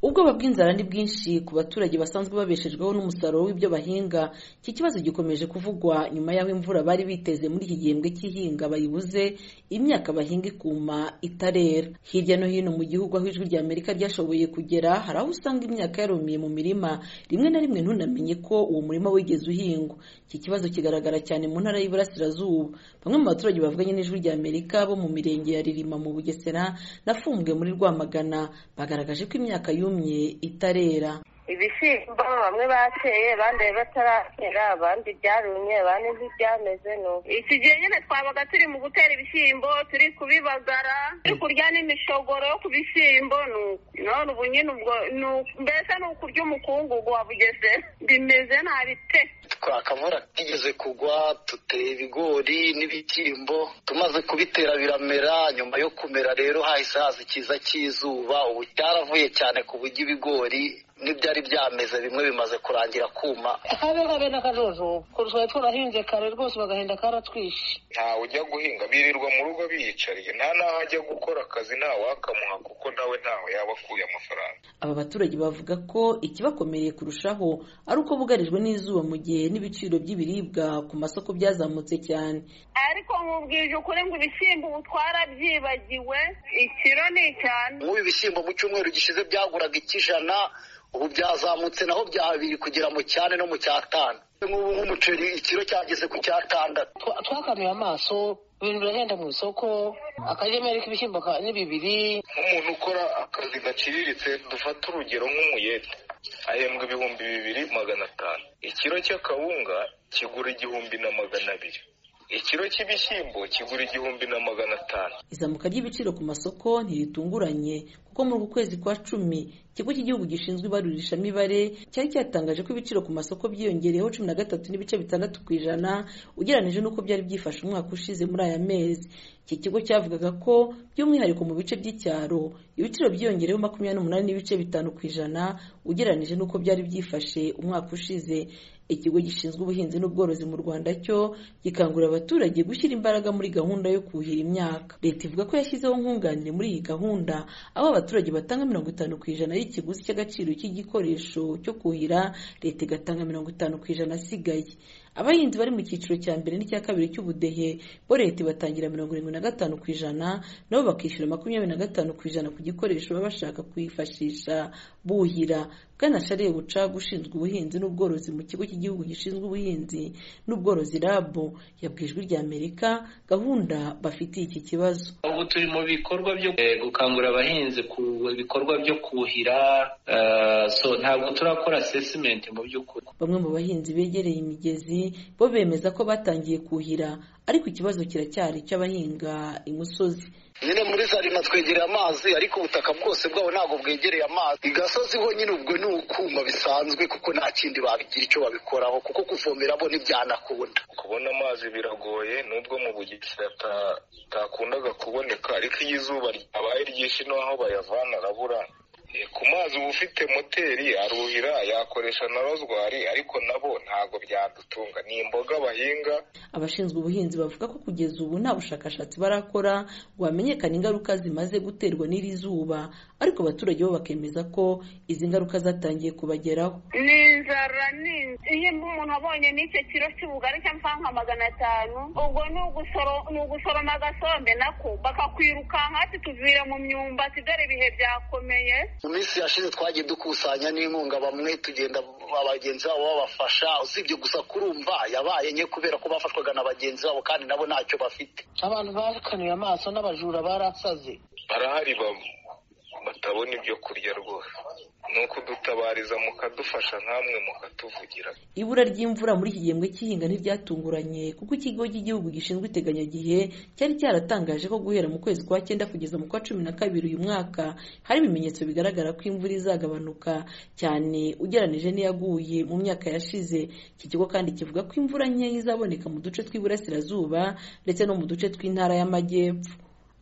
ubwoba bw'inzara ni bwinshi ku baturage basanzwe babeshejweho n'umusaruro w'ibyo bahinga iki kibazo gikomeje kuvugwa nyuma y'aho imvura bari biteze muri iki gihembwe cy'ihinga bayibuze imyaka bahinga ikuma itarera hirya no hino mu gihugu aho ijwi rya amerika ryashoboye kugera hari aho usanga imyaka yarumiye mu mirima rimwe na rimwe ntunamenye ko uwo murima wigeze uhingwa iki kibazo kigaragara cyane mu ntara y'iburasirazuba bamwe mu baturage bavuganye n'ijwi rya amerika bo mu mirenge ya ririma mu bugesera na fumbwe muri rwamagana bagaragaje ko imyaka yumye itarera ibishyimbo bamwe bateye abandi bataratera abandi byarumye abandi ntibyameze nuko iki gihe nyine twabaga turi mu gutera ibishyimbo turi kubibagara turi kurya n'imishogoro yo ku bishyimbo none ubu nyine ubwo mbese ni ukurya umukungugu wa bugesera bimeze nabi pe twakavura kigeze kugwa duteye ibigori n'ibishyimbo tumaze kubitera biramera nyuma yo kumera rero hahise haza ikiza cy'izuba ubu cyaravuye cyane ku buryo ibigori n'ibyari byameze bimwe bimaze kurangira kuma akabe kabe n'akajojo kurushaho turahinze kare rwose bagahenda karatwishe nta ujya guhinga birirwa mu rugo biyicariye nta n'aho ajya gukora akazi ntawakamuha kuko nawe ntawe yaba akuye amafaranga aba baturage bavuga ko ikibakomereye kurushaho ari uko bugarijwe n'izuba mu gihe n'ibiciro by'ibiribwa ku masoko byazamutse cyane ariko nkubwije ukuri ngo ibishyimbo ubu twarabyibagiwe ikiro ni cyane nk'ubu ibishyimbo mu cyumweru gishize byaguraga ikijana ubu byazamutse naho bya biri kugera mu cyane no mu cyatanu nk'ubu nk'umuceri ikiro cyageze ku cyatandatu twakanuye amaso ibintu birahenda mu isoko akajemeri k'ibishyimbo ni bibiri nk'umuntu ukora akazi gaciriritse dufata urugero nk'umuyede ahembwa ibihumbi bibiri magana atanu ikiro cy'akawunga kigura igihumbi na magana abiri ikiro cy'ibishyimbo kigura igihumbi na magana atanu izamuka ry'ibiciro ku masoko ntiritunguranye kuko muri uku kwezi kwa cumi ikigo cy'igihugu gishinzwe ibarurishamibare cyari cyatangaje ko ibiciro ku masoko byiyongereyeho cumi na gatatu n'ibice bitandatu ku ijana ugereranyije n'uko byari byifashe umwaka ushize muri aya mezi iki kigo cyavugaga ko by'umwihariko mu bice by'icyaro ibiciro byiyongereyeho makumyabiri n'umunani n'ibice bitanu ku ijana ugereranyije n'uko byari byifashe umwaka ushize ikigo gishinzwe ubuhinzi n'ubworozi mu rwanda cyo gikangurira abaturage gushyira imbaraga muri gahunda yo kuhira imyaka leta ivuga ko yashyizeho nkunganire muri iyi gahunda aho abaturage batanga mirongo itanu ku ijana y'ikiguzi cy'agaciro cy'igikoresho cyo kuhira leta igatanga mirongo itanu ku ijana asigaye abahinzi bari mu cyiciro cya mbere n'icya kabiri cy'ubudehe bo leta ibatangira mirongo irindwi na gatanu ku ijana nabo bakishyura makumyabiri na gatanu ku ijana ku gikoresho baba bashaka kwifashisha buhira bwana shariye bucaga ushinzwe ubuhinzi n'ubworozi mu kigo cy'igihugu gishinzwe ubuhinzi n'ubworozi rabo yabwijwe rya amerika gahunda bafitiye iki kibazo ubu turi mu bikorwa byo gukangurira abahinzi ku bikorwa byo kuhira ntabwo turakora asesimenti mu by'ukuri bamwe mu bahinzi begereye imigezi bo bemeza ko batangiye kuhira ariko ikibazo kiracyari icy'abahinga imusozi nyine muri zarima twegereye amazi ariko ubutaka bwose bwabo ntabwo bwegereye amazi igasozi ho nyine ubwo ni ukuma bisanzwe kuko nta kindi babigira icyo babikoraho kuko kuvomera bo ntibyanakunda kubona amazi biragoye nubwo mu bugisira atakundaga kuboneka ariko iyo izuba ryabaye ryinshi n'aho bayavana arabura ku mazi uba ufite moteri aruhira yakoresha na rozwari ariko nabo ntabwo byadutunga ni imboga bahinga abashinzwe ubuhinzi bavuga ko kugeza ubu nta bushakashatsi barakora ngo hamenyekane ingaruka zimaze guterwa n'iri zuba ariko abaturage bo bakemeza ko izi ngaruka zatangiye kubageraho ni inzara ni iyo umuntu abonye n'icyo kiro cy'ubugari cyangwa nka magana atanu ubwo ni ugusoroma agasombe nako bakakwirukanka ati tuvire mu myumbati dore ibihe byakomeye mu minsi yashize twagiye dukusanya n'inkunga bamwe tugenda abagenzi babo babafasha usibye gusa kurumva yabaye nke kubera ko bafashwaga na bagenzi babo kandi nabo ntacyo bafite abantu bakanuye amaso n'abajura barasaze barahari batabona ibyo kurya rwose ni ukudutabariza mukadufasha nkamwe mukatuvugira ibura ry'imvura muri iki gihembwe cy'ihinga ntiryatunguranye kuko ikigo cy'igihugu gishinzwe iteganyagihe cyari cyaratangaje ko guhera mu kwezi kwa cyenda kugeza mu kwa cumi na kabiri uyu mwaka hari ibimenyetso bigaragara ko imvura izagabanuka cyane ugeranije n'iyaguye mu myaka yashize iki kigo kandi kivuga ko imvura nkeya izaboneka mu duce tw'iburasirazuba ndetse no mu duce tw'intara y'amajyepfo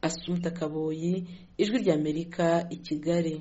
asumta kaboyi ijwi ry'amerika i kigali